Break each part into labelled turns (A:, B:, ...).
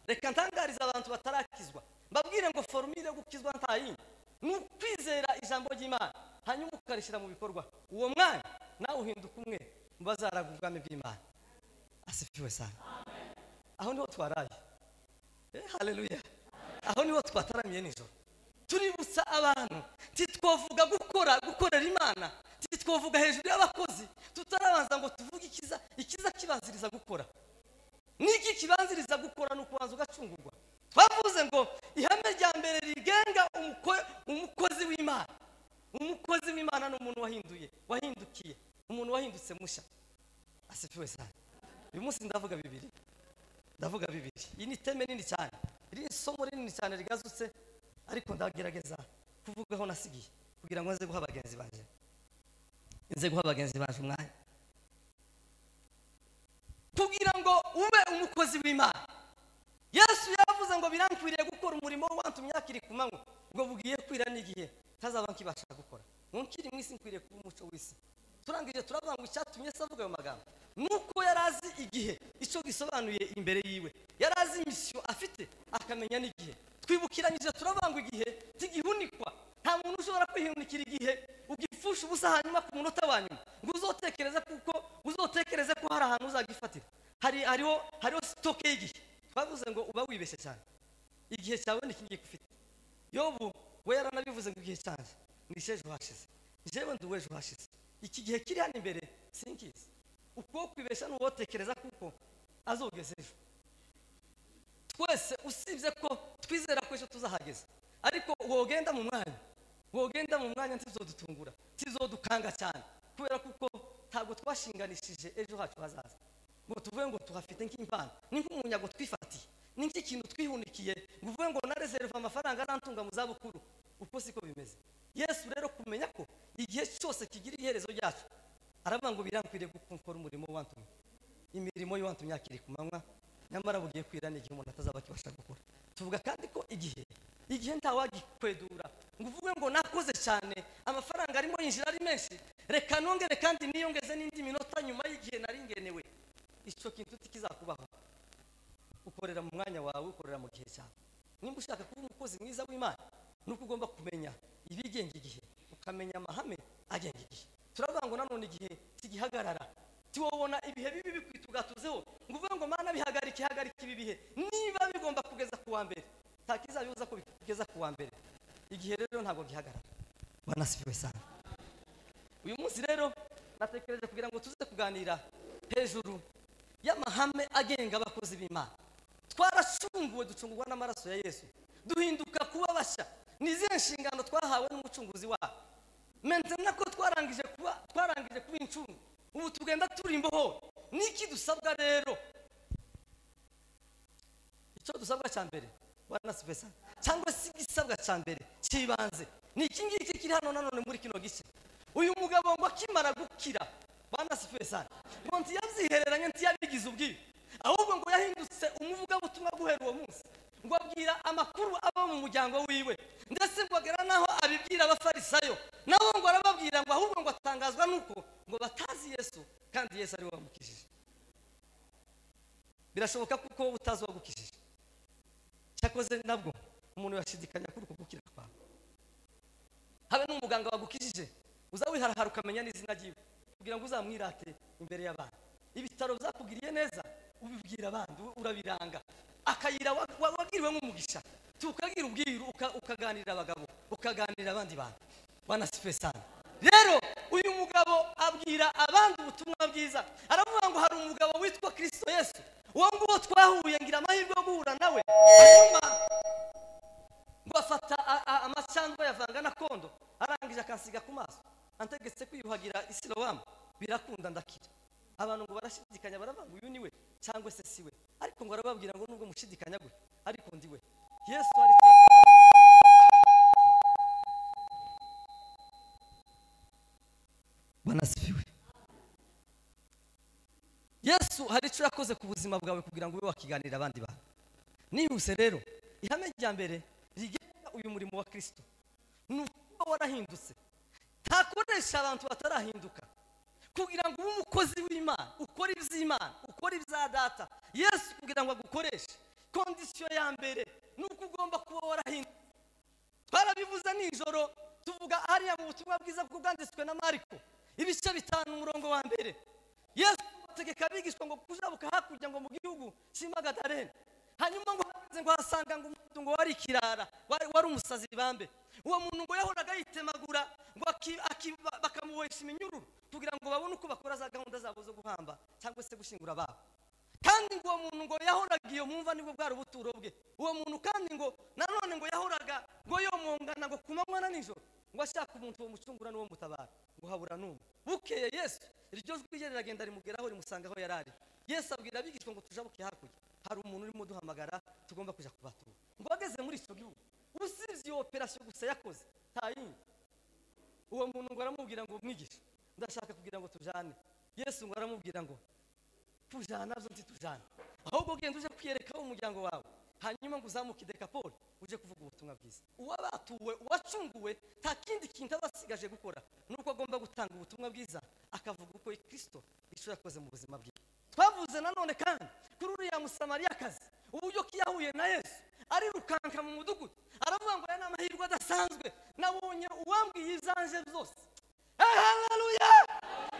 A: reka ntangarize abantu batarakizwa mbabwire ngo forumire yo gukizwa nta yindi ni ukwizera ijambo ry'imana hanyuma ukarishyira mu bikorwa uwo mwanya nawe uhinduka umwe mu bazaranga ubwami bw'imana asifiwe sana aho niho twaraye hareruya aho niho twataramiye nijoro tuributsa abantu ntitwavuga gukora gukorera imana ntitwavuga hejuru y'abakozi tutarabanza ngo tuvuge ikiza ikiza kibanziriza gukora n'iki kibanziriza gukora ni ukubanza ugacungurwa twavuze ngo ihame rya mbere rigenga umukozi w'imana umukozi w'imana ni umuntu wahinduye wahindukiye umuntu wahindutse mushya asifiwe cyane uyu munsi ndavuga bibiri ndavuga bibiri iyi ni iteme nini cyane iri ni isomo rinini cyane rigazutse ariko ndagerageza kuvugaho nasigiye kugira ngo nze guha bagenzi banjye nze guha bagenzi banjye umwanya kugira ngo ube umukozi w'imana yesu yavuze ngo birankwiriye gukora umurimo wantumye yakiri ku manywa ubwo bugiye kwira n'igihe ntazaba nkibasha gukora nkiri mu isi nkwiriye kuba umuco w'isi turangije turavuga ngo icyatumye se avuga ayo magambo nuko yari azi igihe icyo gisobanuye imbere yiwe yari azi imisiyo afite akamenya n'igihe twibukiranyije turabangwa igihe tigihunikwa nta muntu ushobora kwihunikira igihe ugipfusha ubusa hanyuma ku munota wa nyuma ngo uzotekereze kuko uzotekereze ko hari ahantu uzagifatira hari hariho hariho sitoke y'igihe twavuze ngo uba wibeshye cyane igihe cyawe ni iki ufite yobu we yaranabivuze ngo igihe cyanjye ni icy'ejo hashize njyewe ndi uw'ejo hashize iki gihe kiri hano imbere sinkizi uko kwibeshya ni uwotekereza kuko azogeze ejo twese usibye ko twizera ko ejo tuzahageze ariko wogenda mu mwanya wogenda mu mwanya ntizodutungura ntizodukanga cyane kubera kuko ntabwo twashinganishije ejo hacu hazaza ngo tuvuge ngo tuhafite nk'impano ni nk'umunyago twifatiye ni nk'ikintu twihunikiye ngo uvuge ngo narezerevu amafaranga arantunga mu zabukuru uko siko bimeze yesu rero kumenya ko igihe cyose kigira iherezo ryacu aravuga ngo birankwiriye gukora umurimo wantumye imirimo y'uwantumye yakiri ku manywa nyamara bugiye kwira n'igihe umuntu atazaba akibasha gukora tuvuga kandi ko igihe igihe ntawagikwedura ngo uvuge ngo nakoze cyane amafaranga arimo yinjira ari menshi reka nongere kandi niyongeze n'indi minota nyuma y'igihe nari ngenewe icyo kintu kizakubaho ukorera mu mwanya wawe ukorera mu gihe cyawe nimba ushaka kuba umukozi mwiza w'imana ni uko ugomba kumenya ibigenga igihe ukamenya amahame agenga igihe turavuga ngo nanone igihe kigihagarara tiwabona ibihe bibi bikwita ugatuzeho ngo uvuge ngo mana bihagarike hagarike ibi bihe niba bigomba kugeza ku wa mbere nta kizabibuza ko bigeza ku wa mbere igihe rero ntabwo gihagarara wanasibiwe sana uyu munsi rero natekereje kugira ngo tuze kuganira hejuru y'amahame agenga abakozi b'imana twaracunguwe ducungurwa n'amaraso ya yesu duhinduka kuba bashya ni izihe nshingano twahawe n'umucunguzi wabo mentena ko twarangije kuba twarangije kuba incungu ubu tugenda turi imboho niki dusabwa rero icyo dusabwa cya mbere waranasipesa cyangwa se igisabwa cya mbere cy'ibanze ni iki ngiki kiri hano nanone muri kino gice uyu mugabo ngo akimara gukira waranasipesa ngo ntiyabyihereranye ntiyabigize ubwiwe ahubwo ngo yahindutse umuvugabutumwa guhera uwo munsi ngo abwira amakuru aba mu muryango wiwe ndetse ngo agera n'aho abibwira abafarisayo nabo ngo arababwira ngo ahubwo ngo atangazwa n'uko ngo batazi yesu kandi yesu ari we wamukijije birashoboka kuko wowe utazi uwagukijije cyakoze nabwo umuntu yashidikanya kuri uko gukira kwawe habe n'umuganga wagukijije uza wiharahara ukamenya n'izina ryiwe kugira ngo uzamwirate imbere y'abantu ibitaro byakugiriye neza ubibwira abandi urabiranga akayira wabwiriwe nk'umugisha tukabwira ubwiru ukaganirira abagabo ukaganirira abandi bantu banasife sana rero uyu mugabo abwira abandi ubutumwa bwiza aravuga ngo hari umugabo witwa kirisito yesu uwo nguwo twahuye ngira amahirwe yo guhura nawe hanyuma ngo afata amacyandwa yavanga na kondo arangije akansiga ku maso antegetse kwiyuhagira isilawamu birakunda ndakira abantu ngo barashidikanya baravuga uyu ni we cyangwa se si we ariko ngo arababwira ngo nubwo mushidikanya gwe ariko ndi we yesu ari banasifiwe yesu hari icyo yakoze ku buzima bwawe kugira ngo ube wakiganirira abandi bantu nihuse rero ihame rya mbere rigenga uyu murimo wa kirisito ni ukuba warahindutse ntakoresha abantu batarahinduka kugira ngo ube umukozi w'imana ukore iby'imana ukore ibya data yesu kugira ngo agukoreshe kondisiyo ya mbere ni uko ugomba kuba warahindutse twarabivuze nijoro tuvuga hariya mu butumwa bwiza bwo bwanditswe na mariko ibice bitanu umurongo wa mbere yesu ategeka abigishwa ngo kujabuka hakurya ngo mu gihugu cy'imagadarene hanyuma ngo hanze ngo hasanga ngo umuntu ngo wari ikirara wari wari umusazi bambe uwo muntu ngo yahoraga yitemagura ngo aki- aki- ba- bakamubohesha iminyururu kugira ngo babone uko bakora za gahunda zabo zo guhamba cyangwa se gushyingura ababo kandi ngo uwo muntu ngo yahoraga iyo mwumva nibwo bwari ubuturo bwe uwo muntu kandi ngo nanone ngo yahoraga ngo yomongana ngo ku manywa na nijoro ngo ashaka umuntu uwo mucungura n'uwo mutabara ngo habura n'umwe bukeye yesu iryo jwi rye riragenda rimugeraho rimusanga aho yari ari yesu abwira abigishwa ngo tujabuke hakurya hari umuntu urimo uduhamagara tugomba kujya kubatura ngo ageze muri icyo gihugu usibye iyo operasiyo gusa yakoze nta yindi uwo muntu ngo aramubwira ngo mwigishe ndashaka kugira ngo tujane yesu ngo aramubwira ngo tujana byo ntitujana ahubwo genda uje kwiyerekaho umuryango wawe hanyuma ngo uzamuke i dekapoli uje kuvuga ubutumwa bwiza uwabatuwe uwacunguwe nta kindi kintu aba asigaje gukora nuko agomba gutanga ubutumwa bwiza akavuga uko kristo icyo yakoze mu buzima bwe twavuze nanone kandi kuri uriya musamariyakazi uburyo ko yahuye na yesu arirukanka mu mudugudu aravuga ngo aya ni amahirwe adasanzwe nabonye uwambwiye ibyanje byose haleluya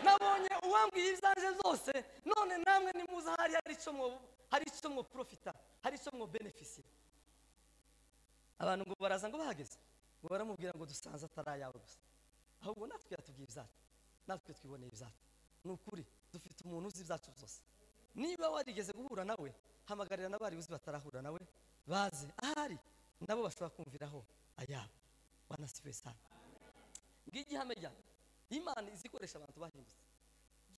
A: nabonye uwambwiye ibyanje byose none namwe nimuza hari hari icyo mwo hari icyo mwo profita hari icyo mwo benefisi abantu ngo baraza ngo bahageze ngo baramubwira ngo dusanze atari ayawe gusa ahubwo natwe yatubwiye ibyacu natwe twiboneye ibyacu ni ukuri dufite umuntu uzi ibyacu byose niba warigeze guhura nawe hamagarira n'abari uzi batarahura nawe baze ahari nabo bashobora kumviraho ayabo banasiwe sana ngigihame ryanjye imana izi ikoresha abantu bahindutse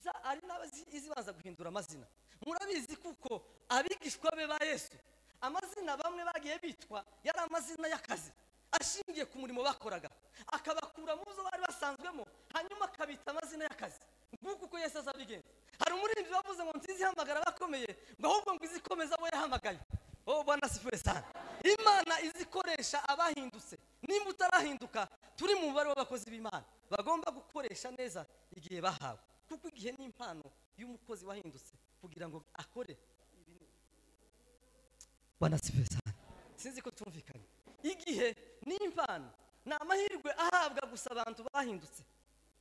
A: za ari n'abazi izibanza guhindura amazina murabizi kuko abigishwa be ba yesu amazina bamwe bagiye bitwa yari amazina y'akazi ashingiye ku murimo bakoraga akabakura mu zo bari basanzwemo hanyuma akabita amazina y'akazi nguko uko yesu azabigenza hari umuririmbyi wavuze ngo nziza ihamagara abakomeye ngo ahubwo ngo izikomeza abo yahamagaye Oh bwana sifuwe sana imana izikoresha abahindutse nimba utarahinduka turi mu mubare w'abakozi b'imana bagomba gukoresha neza igihe bahawe kuko igihe ni impano y'umukozi wahindutse kugira ngo akore ibintu. bwana sifuwe sana sinzi ko tumvikanye igihe ni impano ni amahirwe ahabwa gusa abantu bahindutse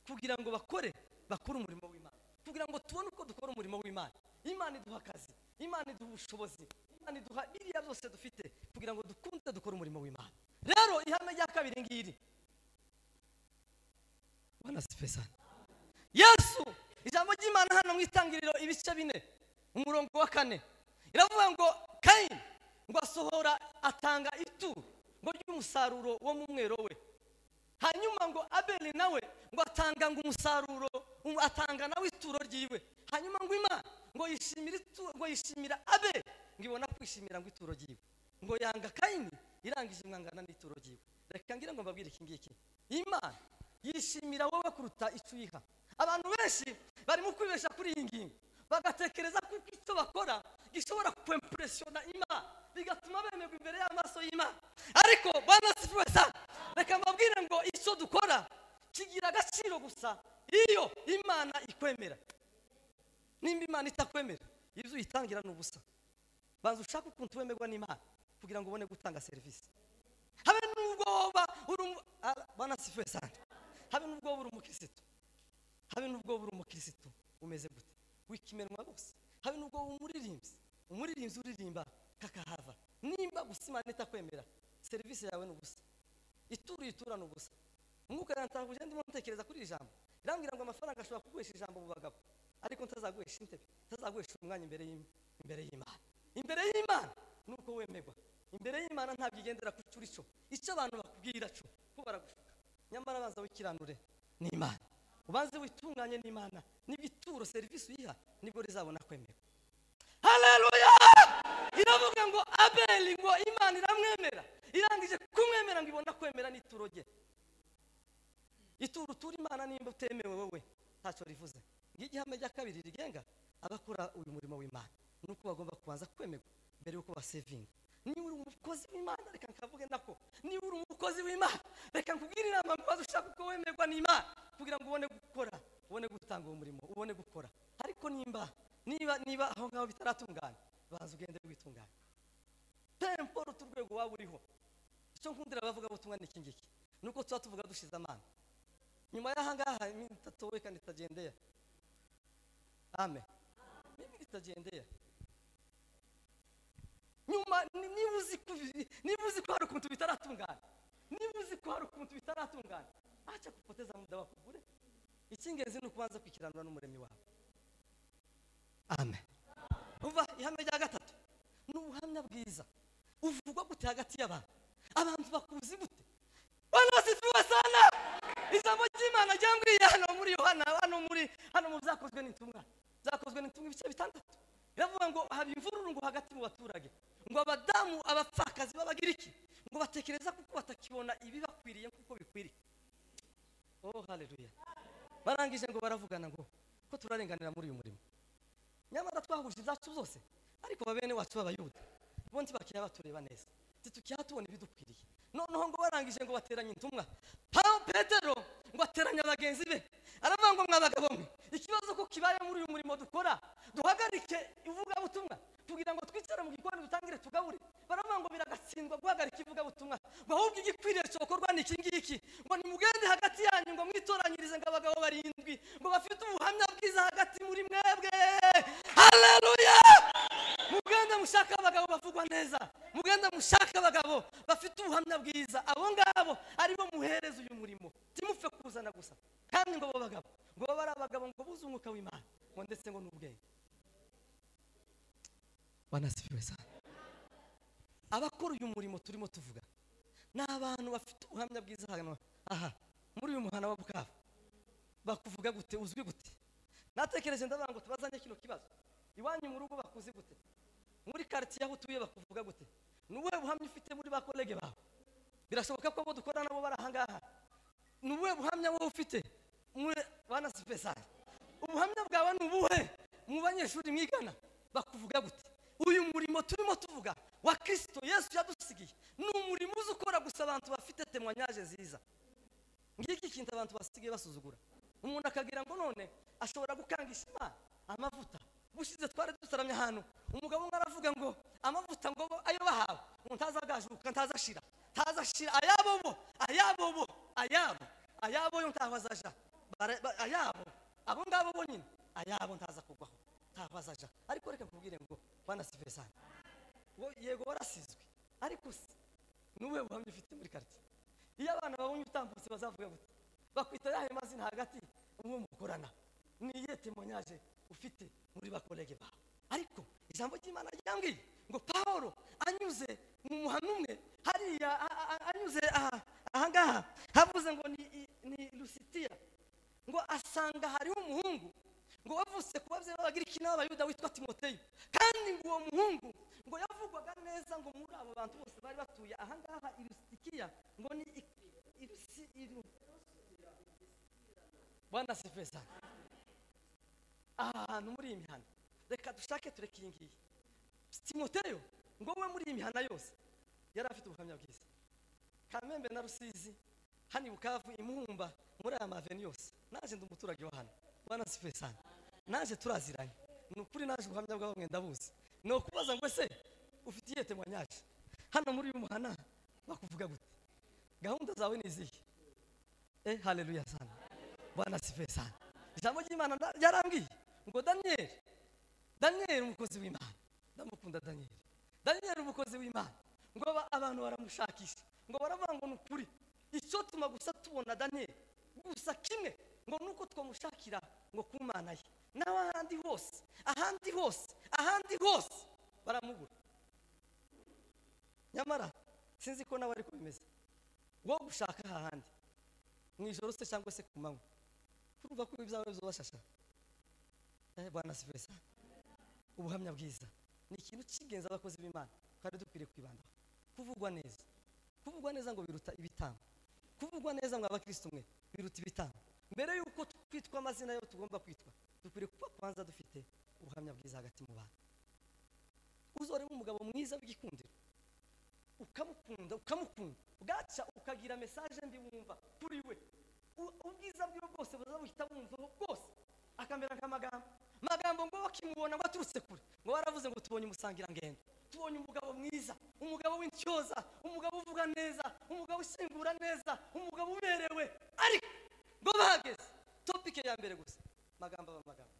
A: kugira ngo bakore bakore umurimo w'imana kugira ngo tubone uko dukora umurimo w'imana imana iduha akazi imana iduha ubushobozi imana iduha biriya byose dufite kugira ngo dukunde dukore umurimo w'imana rero ihame rya kabiri ngiri bana sipesana yesu ijambo ry'imana hano mu itangiriro ibice bine umurongo wa kane iravuga ngo kayini ngo asohora atanga ituro ngo ry'umusaruro wo mu mwero we hanyuma ngo abeli nawe ngo atanga ngo umusaruro um- atanga nawe ituro ryiwe hanyuma ngo imana ngo yishimira itu- ngo yishimira abeli ngo ibona kwishimira ngo ituro ryiwe ngo yanga kayini irangije imwangana n'ituro ryiwe reka ngira ngo mbabwire iki ngiki imana yishimira wowe kuruta icyo uyiha abantu benshi barimo kwibeshya kuri iyi ngingo bagatekereza ko icyo bakora gishobora kwempureshona imana bigatuma bemerwa imbere y'amaso y'imana ariko bwana sifuwe sana reka mbabwire ngo icyo dukora kigira agaciro gusa iyo imana ikwemera nimba imana itakwemera ibyo uyitangira ni ubusa banza ushake ukuntu wemerwa n'imana kugira ngo ubone gutanga serivisi habe n'ubwo woba uri umu- Ah, bwana sifuwe sana habe n'ubwo woba uri umukirisitu habe n'ubwo buri umukirisitu umeze gute wikimenwa rwose habe n'ubwo wowe umuririmbyi umuririmbyi uririmba kakahava nimba gusa imana itakwemera serivisi yawe ni ubusa ituro uyitura ni ubusa umwuka yantakuje ndimo ntekereza kuri iri jambo irambwira ngo amafaranga ashobora kuguhesha ijambo mu bagabo ariko ntazaguhesha intebe ntazaguhesha umwanya imbere y'im- imbere y'imana imbere y'imana ni uko wemerwa imbere y'imana ntabwo igendera ku cyo uri cyo icyo abantu bakubwira cyo ko baragushuka nyamara abanza wikiranure ni imana ubanze witunganye n'imana nibwo ituro serivisi uyiha nibwo rizabona kwemerwa haleluya iravuga ngo abeli ngo imana iramwemera irangije kumwemera ngo ibona kwemera n'ituro rye ituro utura imana nimba utemewe wowe ntacyo rivuze ngiyo igihame cya kabiri rigenga abakora uyu murimo w'imana ni uko bagomba kubanza kwemerwa mbere y'uko basevinga niba uri umukozi w'imana reka nkavuge nako niba uri umukozi w'imana reka nkubwire inama ngo maze ushake uko wemerwa n'imana kugira ngo ubone gukora ubone gutanga uwo murimo ubone gukora ariko nimba niba niba aho ngaho bitaratungana banza ugende witunganya waba uriho icyo nkundira abavugabutumwa ni iki ngiki ni uko tuba tuvuga dushize amana nyuma y'ahangaha iminsi itatowe kandi itagendera amen n'ibindi itagendera nyuma ni- niba uzi ko ibi- niba uzi ko hari ukuntu bitaratungana niba uzi ko hari ukuntu bitaratungana ntacyo akupoteza muda bakugure icy'ingenzi ni ukubanza kwikiranura n'umuremyi wawe amen uva ihame rya gatatu ni ubuhamya bwiza uvugwa gute hagati y'abantu abantu bakuzi gute bana basifiwe sana ijambo ry'imana ryambwiye hano muri yohana hano muri hano mu byakozwe n'intumwa byakozwe n'intumwa ibice bitandatu biravuga ngo haba imvururu ngo hagati mu baturage ngo abadamu abapfakazi b'abagiriki ngo batekereza kuko batakibona ibibakwiriye kuko bikwiriye oh haleluya barangije ngo baravugana ngo ko turarenganira muri uyu murimo nyamara twahuje ibyacu byose ariko babene wacu b'abayuda bo ntibakiriya batureba neza ntitukiha tubona ibidukwiriye noneho ngo barangije ngo bateranye intumwa paul petero ngo ateranya bagenzi be aravuga ngo mwa bagabo mwe ikibazo ko kibaye muri uyu murimo dukora duhagarike ivugabutumwa tugira ngo twicare mu gikoni dutangire tugabure baravuga ngo biragatsindwa guhagarika ivugabutumwa ngo ahubwo igikwiriye cyokorwa ni iki ngiki ngo nimugende hagati yanyu ngo mwitoranyirize ngo abagabo barindwi ngo bafite ubuhamya bwiza hagati muri mwebwe haleluya mugende mushake abagabo bavugwa neza mugende mushake abagabo bafite ubuhamya bwiza abo ngabo aribo muhereza uyu murimo timupfe kuzana gusa kandi ngo abo bagabo ngo babe ari abagabo ngo buze umwuka w'imana ngo ndetse ngo n'ubwenge banasifiwe sana abakora uyu murimo turimo tuvuga ni abantu bafite ubuhamya bwiza hano aha muri uyu muhanda wa bukavu bakuvuga gute uzwi gute natekereje ndavuga ngo tubazanye kino kibazo iwanyu mu rugo bakuzi gute muri karitsiye aho utuye bakuvuga gute ni ubuhe buhamya ufite muri ba kolege bawe birashoboka ko abo dukora nabo bari ahangaha ni ubuhe buhamya wowe ufite mwe bana sipesari ubuhamya bwawe ni ubuhe mu banyeshuri mwigana bakuvuga gute uyu murimo turimo tuvuga wa kirisito yesu yadusigiye ni umurimo uzi ukora gusa abantu bafite temwanyaje nziza ngiki kintu abantu basigaye basuzugura umuntu akagira ngo none ashobora gukangisha imana amavuta bushize twari dusaramye ahantu umugabo umwe aravuga ngo amavuta ngo bo ayo bahawe ngo ntazagajuka ntazashira ntazashira ayabo bo ayabo bo ayabo ayabo yo ntaho azaja Bara- ba- ayabo abo ngabo bonyine ayabo ntaza kugwaho ntaho azaja ariko reka nkubwire ngo bana sivesani wo yego warasizwe ariko se ni ubuhe buhamya ufite muri karitsiye iyo abana babonye utambutse bazavuga gute bakwita yahe mazina hagati uwo mukorana ni iyihe temonyaje ufite muri bakorege bawe ariko ijambo ry'imana ryambwiye ngo pawulo anyuze mu muhanda umwe hariya a- a- a- anyuze aha- ahangaha havuze ngo ni, i- ni lusitiya ngo asanga hariho umuhungu ngo wavutse ku babyeyi b'abagiriki n'abayuda witwa timoteyo kandi ngo uwo muhungu ngo yavugwaga neza ngo muri abo bantu bose bari batuye ahangaha irusitikiya ngo ni i- irusi iru bwana sifesa aha hantu muri iyi mihanda reka dushake tureke iyi ngiyi timoteyo ngo we muri iyi mihanda yose yari afite ubuhamya bwiza kamembe na rusizi hano i bukavu imuhumba muri aya maveni yose naje ndi umuturage wa hano bwana sifesani naje turaziranye ni ukuri naje ubuhamya bwawe mwenda buzi ni ukubaza ngo ese ufite iyihe temwanyaje hano muri uyu muhana bakuvuga gute gahunda zawe ni izihe eh haleluya sana bwana sifesani ijambo ry'imana na- ryarambwiye ngo daniyeli daniyeli umukozi w'imana ndamukunda daniyeli daniyeli umukozi w'imana ngo aba- abantu baramushakisha ngo baravuga ngo ni ukuri icyo tuma gusa tubona daniyeli gusa kimwe ngo ni uko twamushakira ngo ku mana ye nawe ahandi hose ahandi hose ahandi hose baramubura nyamara sinzi ko nawe ariko bimeze wo gushaka hahandi mu ijoro se cyangwa se ku manywa urumva ko ibyawe bizobashasha Eh, bwana sivesa ubuhamya bwiza ni ikintu cy'ingenzi abakozi b'imana kandi dukwiriye kwibandaho kuvugwa neza kuvugwa neza ngo biruta ibitambo kuvugwa neza ngo abakristo mwe biruta ibitambo mbere y'uko twitwa amazina yo tugomba kwitwa dukwiriye kuba kwanza dufite ubuhamya bwiza hagati mu bantu uzoremo umugabo mwiza w'igikundiro ukamukunda ukamukunda bwaca ukagira mesaje mbi wumva kuri we U- ubwiza bwiwe bwose buzabuhita bumvaho bwose akamera nk'amagambo magambo ngo bakimubona ngo aturutse kure ngo baravuze ngo tubonye umusangirangendo tubonye umugabo mwiza umugabo w'intwari utyoza umugabo uvuga neza umugabo ushyingura neza umugabo uberewe ariko ngo bahageze topike ya mbere gusa magambo aba magambo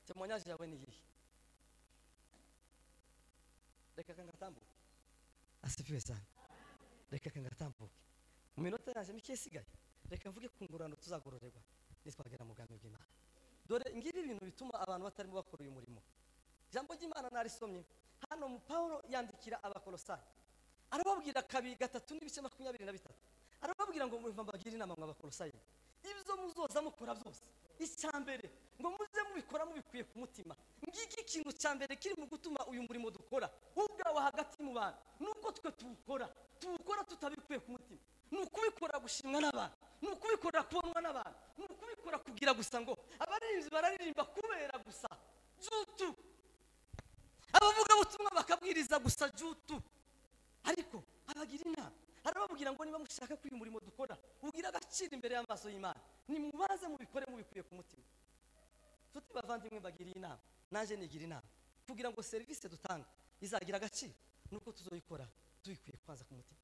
A: temonyaje yawe ni iyihe reka kangatambuke asifiwe cyane reka kangatambuke mu minota yanjye mike isigaye reka mvuge ku ngororano tuzagororerwa nitwagera mu bwami bw'imana dore ngibi ibintu bituma abantu batarimo bakora uyu murimo ijambo ry'imana narisomye hano mu pawulo yandikira abakolosayi arababwira kabiri gatatu n'ibice makumyabiri na bitatu arababwira ngo mumva mbagire inama mwa bakolosayi ibyo muzoza mukora byose icya mbere ngo muze mubikora mubikuye ku mutima ngiki ikintu cya mbere kiri mu gutuma uyu murimo dukora ubwawe hagati mu bantu nuko twe tuwukora tuwukora tutabikuye ku mutima ni ukubikora gushimwa n'abantu ni ukubikora kubonwa n'abantu ni ukubikora kugira gusa ngo abaririmbyi bararirimba kubera gusa jutu abavugabutumwa bakabwiriza gusa jutu ariko abagira inama arababwira ngo niba mushaka ko uyu murimo dukora ugira agaciro imbere y'amaso y'imana nimubaze mubikore mubikuye ku mutima tuti bavandimwe bagiriye inama naje nigira inama kugira ngo serivisi dutanga izagira agaciro nuko tuzoyikora tuyikuye kwanza ku mutima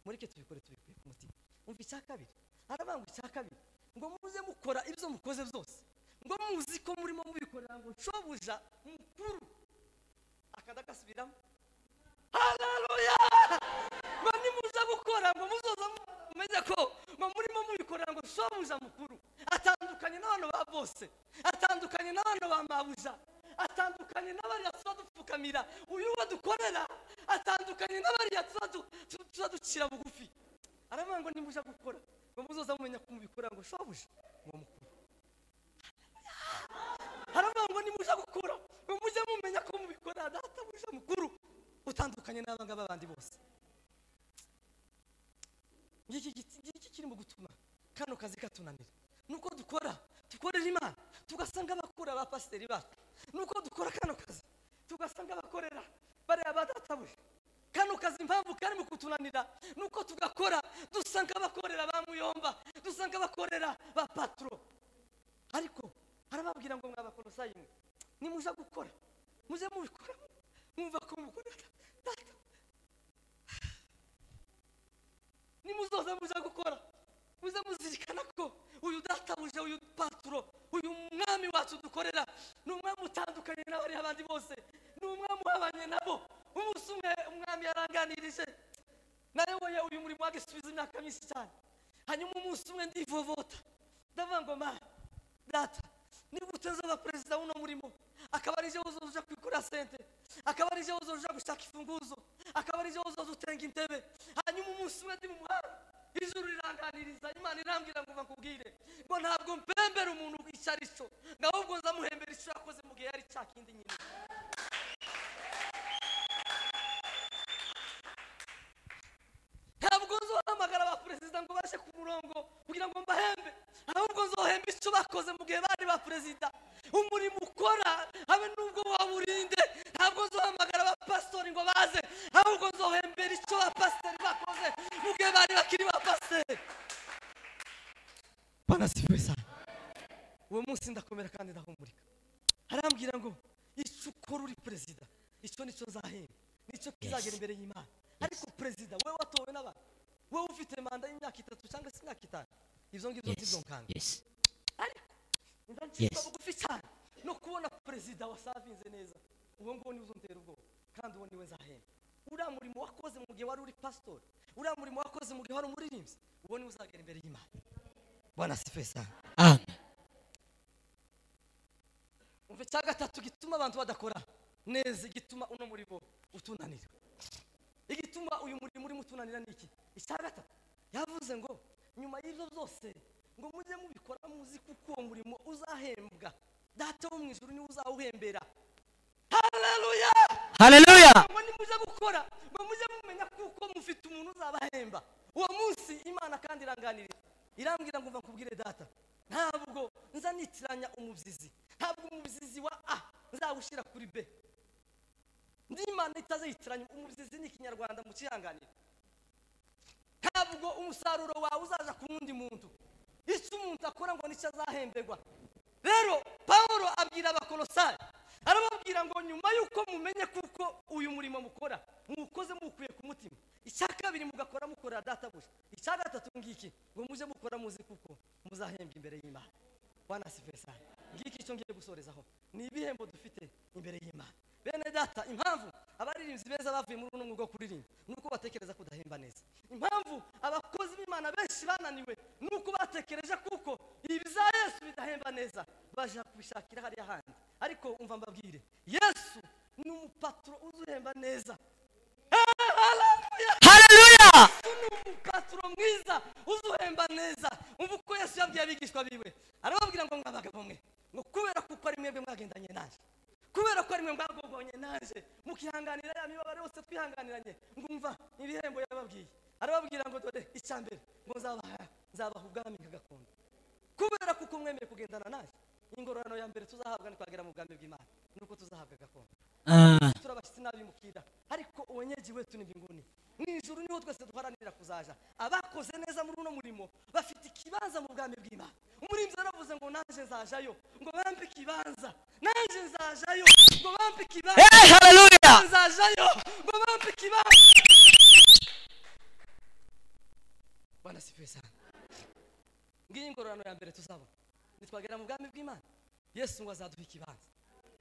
A: mureke tubikore tubikuye ku mutima umva icya kabiri aravuga ngo icya kabiri ngo muze mukora ibyo mukoze byose ngo muzi ko murimo mubikorera ngo nshobuja mukuru akadagasubiramo haleluya ngo nimuza gukora ngo muzoza mumenye ko ngo murimo mubikorera ngo shobuja mukuru atandukanye n'abantu ba bose atandukanye n'abantu ba mabuja atandukanye n'abariya tuza dupfukamira uyu wo dukorera atandukanye n'abariya tuza du- tu- tuza ducira bugufi aravuga ngo nimuja gukora ngo muzoza mumenya ko mubikorera ngo shobuja uwo mukuru haravuga ngo nimuza gukora ngo mujye mumenya ko mubikora databuja mukuru utandukanye n'abangaba bandi bose ngiki giti- ngiki kirimo gutuma kano kazi katunanira nuko dukora dukorera imana tugasanga abakura ba pasiteri bacu nuko dukora kano kazi tugasanga abakorera bariya ba databuja kano kazi impamvu karimo kutunanira nuko tugakora dusanga abakorera ba muyomba dusanga abakorera ba paturo ariko arababwira ngo mwabakolosayi mwe nimuza gukora muze mubikora mwumva ko mukorera data nimuzoza muza gukora muze muzirikana ko uyu databuje uyu paturo uyu mwami wacu dukorera ni umwami utandukanye n'abari abandi bose ni umwami uhabanye nabo umunsi umwe umwami yaranganirije nayoboye uyu murimo wagisubiza imyaka myinshi cyane hanyuma umunsi umwe ndivovota ndavuga ngo mana data niba utazaba perezida w'uno murimo akaba ari jyewe uzoja kwikorera sente akaba ari jyewe uzoja gushaka imfunguzo akaba ari jyewe uzoza utenga intebe hanyuma umunsi umwe ndi mu muhanda ijuru riranganiriza imana irambwira ngo bakubwire ngo ntabwo mpembera umuntu icyo ari cyo ngo ahubwo nzamuhembera icyo yakoze mu gihe yari cya kindi nyine ntabwo nzohamagara ba perezida ngo baje ku murongo kugira ngo mbahembe ahubwo nzohemba icyo bakoze mu gihe bari ba perezida umurimo ukora habe n'ubwo waburinde ntabwo nzohamagara ba pasitori ngo baze ahubwo nzohembera icyo ba pasitori bakoze mu gihe bari bakiri ba pasitori banasiwe cyane uwo munsi ndakomera kandi ndahumurika arambwira ngo icyo ukora uri perezida icyo nicyo nzahemba nicyo kizagera imbere y'imana ariko perezida wowe watowe n'abantu wowe ufite manda y'imyaka itatu cyangwa se imyaka itanu ibyo ngibyo
B: Yes.
A: ntibyonkanga
B: Yes.
A: ariko ndancika
B: Yes.
A: bugufi cyane no kubona perezida wasavinze neza uwo nguwo niwe uzongera ubwoba kandi uwo niwe nzahemba uriya murimo wakoze mu gihe wari uri pasitori uriya murimo wakoze mu gihe wari umuririmbyi uwo niwe uzagera imbere y'imana bwana sife cyane
B: Amen.
A: umva icya gatatu gituma abantu badakora neza igituma uno murimo utunanira igituma uyu murimo urimo utunanira ni iki icya gatatu yavuze ngo nyuma y'ibyo byose ngo mujye mubikora muzi kuko uwo murimo uzahembwa data wo mu ijuru niwe uzawuhembera haleluya
B: Hallelujah.
A: ngo nimujya gukora ngo mujye mumenya kuko mufite umuntu uzabahemba uwo munsi imana kandi iranganiriza irambwira ngo mva nkubwire data ntabwo nza nitiranya umubyizi ntabwo umubyizi wa a nzawushyira kuri b n'imana itazayitiranya umubyizi ni ikinyarwanda mu kihanganiro ntabwo umusaruro wawe uzaza ku wundi muntu icyo umuntu akora ngo nicyo azahemberwa rero paul abwira abakorosari arababwira ngo nyuma y'uko mumenye kuko uyu murimo mukora muwukoze muwukuye ku mutima icya kabiri mugakora mukora databuja icya gatatu ngiki ngo mujye mukora muzi kuko muzahembwa imbere y'imana wanasifesani ngiki icyo ngiye gusorezaho ni ibihembo dufite imbere y'imana bene data impamvu abaririmbyi beza bavuye muri uno mwuga wo kuririmba ni uko batekereza kudahemba neza impamvu abakozi b'imana benshi bananiwe ni uko batekereje kuko ibi za yesu bidahemba neza baje kubishakira hariya handi ariko umva mbabwire yesu ni umupaturo uzuhemba neza Hallelujah!
B: haleluya
A: yesu ni umupaturo mwiza uzuhemba neza umva uko yesu yabwiye abigishwa biwe arababwira ngo mwabagabo mwe ngo kubera kuko ari mwebwe mwagendanye nanjye kubera ko ari mwe mwagogonye nanjye mukihanganira ya mibabaro yose twihanganiranye ngumva ibihembo yababwiye arababwira ngo dore icya mbere ngo nzabaha nzabaha ubwami nk'agakondo kubera kuko mwemeye kugendana nanjye ingororano ya mbere tuzahabwa ni kwagera mu bwami bw'imana ni uko tuzahabwa gakondo
B: Ah,
A: turi abashyitsi n'abimukira ariko ubanyegiwe wetu ni mbinguni mu ijuru niho twese duharanira kuzaja abakoze neza muri uno murimo bafite ikibanza mu bwami bw'imana umurinzi yaravuze ngo nanjye nzajayo ngo bampe ikibanza nanjye nzajayo ngo bampe ikibanza
B: eh, haleluya
A: nzajayo ngo bampe ikibanza bana sifuye sana ngiyi ingororano ya mbere tuzabona nitwagera mu bwami bw'imana yesu ngo azaduha ikibanza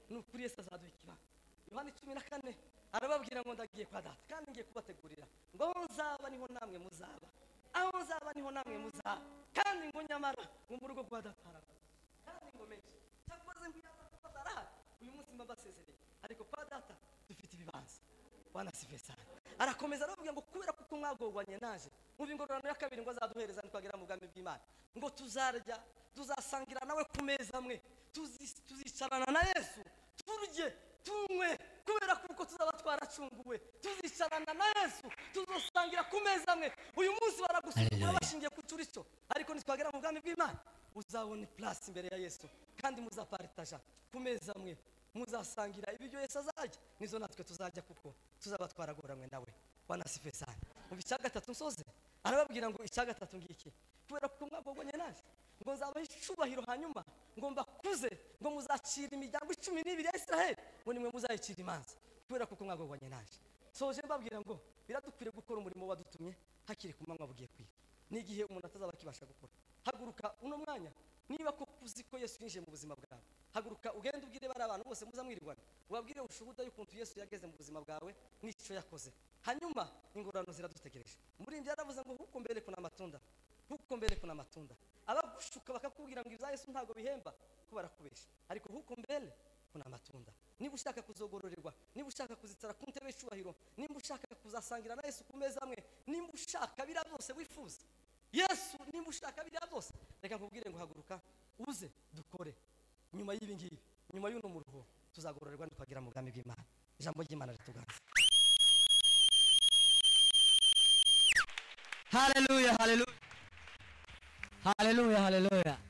A: ni ukuri yesu azaduha ikibanza yohani cumi na kane arababwira ngo ndagiye kwa data kandi ngiye kubategurira ngo aho nzaba niho namwe muzaba aho nzaba niho namwe muzaba kandi ngo nyamara ngo mu rugo rwa data harabazwa kandi ngo menshi cyakoze ngo iyo data batarahari uyu munsi mba mbasezereye ariko kwa data dufite ibibanza bana sive sana arakomeza aravuga ngo kubera kuko mwagogwanye naje mwumva ingororano ya kabiri ngo azaduhereza nitwagera mu bwami bw'imana ngo tuzarya tuzasangira nawe ku meza amwe tuzi- tuzicarana na yesu turye tunywe kubera kuko tuzaba twaracunguwe tuzicarana na yesu tuzosangira ku meza amwe uyu munsi baragusukura
B: Hallelujah.
A: bashingiye ku curico ariko nitwagera mu bwami bw'imana uzabona ipurasi imbere ya yesu kandi muzaparitaja ku meza amwe muzasangira ibiryo yesu azajya nizo natwe tuzajya kuko tuzaba twaragoranywe nawe wanasife sana mu icya gatatu nsoze arababwira ngo icya gatatu ngiki kubera kuko mwagogwanye naje ngo nzabaha icubahiro hanyuma ngo mbakuze ngo muzacira imiryango icumi n'ibiri ya israheli ngo nimwe muzayicira imanza kubera kuko mwagogwanye naje soje mbabwira ngo biradukwiriye gukora umurimo wadutumye hakiri ku manywa bugiye kwiga n'igihe umuntu atazaba akibasha gukora haguruka uno mwanya niba ko uzi ko yesu yinjiye mu buzima bwawe haguruka ugende ubwire bari abantu bose muzamwirirwana ubabwire ubushuhuda y'ukuntu yesu yageze mu buzima bwawe n'icyo yakoze hanyuma ingororano ziradutegereje umuririmbyi yaravuze ngo huko mbere kuna amatunda huko mbere kuna amatunda abagushuka bakakubwira ngo ibya yesu ntabwo bihemba ko barakubesha ariko huko mbere kuna amatunda niba ushaka kuzogororerwa niba ushaka kuzicara ku ntebe y'icubahiro niba ushaka kuzasangira na yesu ku meza amwe niba ushaka biriya byose wifuza yesu niba ushaka biriya byose reka nkubwire ngo haguruka uze dukore nyuma y'ibi ngibi nyuma y'uno muruho tuzagororerwa ntitwagira mu bwami bw'imana ijambo ry'imana rituganza
B: haleluya haleluya haleluya haleluya